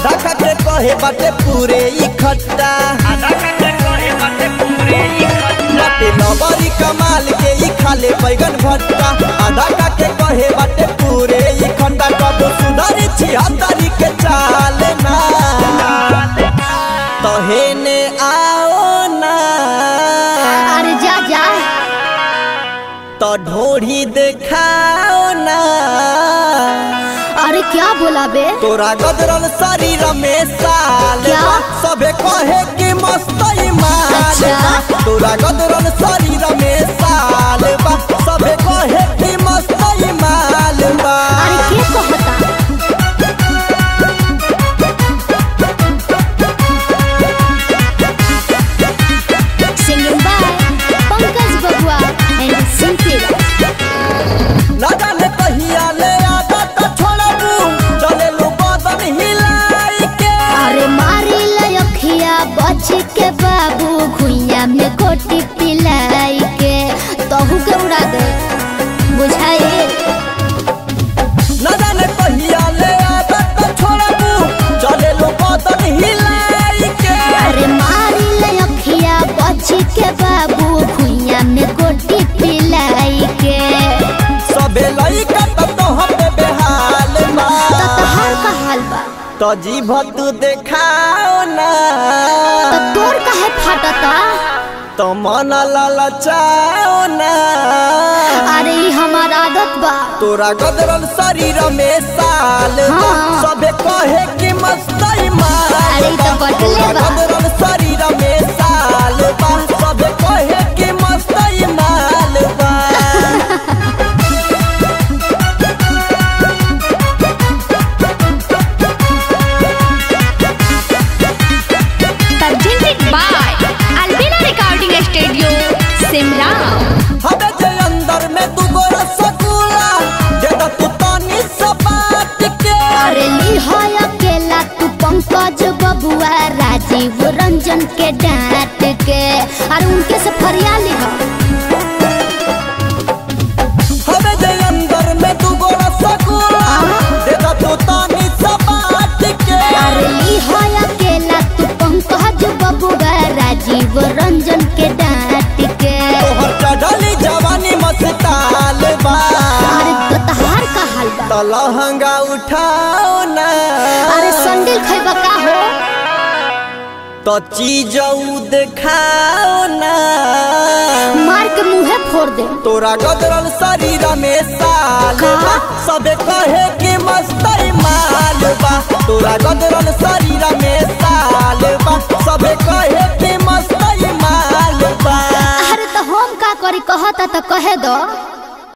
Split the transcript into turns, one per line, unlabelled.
आधा खाके कहे बाटे पूरे इकट्ठा बाटे नबरी कमाल के ई खाले बैगन भट्टा आधा खाके कहे बाटे पूरे इकट्ठा कब सुधरी छिहत्तरी के चाल ना तहेने आओ ना
अरे जा जा
तो ढोढ़ी देखाओ ना
अरे क्या बोला बे
तोरा गदरल शरीर में साल
क्या?
बा, सबे कहे कि मस्तई माल
अच्छा।
बा। तोरा गदरल शरीर में साल बा सबे कहे कि मस्तई माल बा
अरे के कहता सिंगिंग बाय पंकज बबुआ एंड सिंपल
ना जाने कहिया ले आदत छोड़बू चले लो बदन हिलाई के
अरे मारी लखिया बच के बाबू घुइया में गोटी पिलाई के तहू के उड़ा दे बुझाए
ना जाने कहिया ले आदत छोड़बू चले लो बदन हिलाई के
अरे मारी लखिया बच के बाबू घुइया में गोटी पिलाई के
सबे लइका त तोहरे बेहाल बा
तो तहार का हाल बा
तो जीभ तू देखाओ ना
तो तोर काहे फाटता
तो मन ललचाओ ना
अरे ई हमार आदत बा
तोरा गदरल शरीर में साल बा
हाँ।
सबे कहे कि मस्तई माल
अरे ई तो
बा।
बटले
तोरा
बा।
गदरल शरीर में साल बा सबे कहे कि मस्तई माल बा
presented by Albina Recording Studio, Simla.
हबे जे अंदर में तू गो रसगुल्ला दे द तू तनी सा बात के
अरे ली है अकेला तू पंकज बबुआ राजीव रंजन के डांट के अरे उनके से फरिया ली हो
हबे जे अंदर में तू गो रसगुल्ला दे द तू तनी सा बात के
अरे ली है अकेला तू पंकज बबुआ राजीव रंजन के डांट के
तोहर चढ़ली जवानी मस्ताल बा
अरे तो तहार का हाल बा
तो लहंगा उठाओ ना
अरे संडिल खैबा का हो
तो चीज ऊ दिखाओ ना
मार के मुंहे फोड़ दे
तोरा गदरल शरीर में साल
का?
बा सबे कहे कि मस्तई माल बा तोरा गदरल शरीर में साल बा सबे कहे कि मस्तई माल बा
अरे तो हम का करी कहता तो कहे दो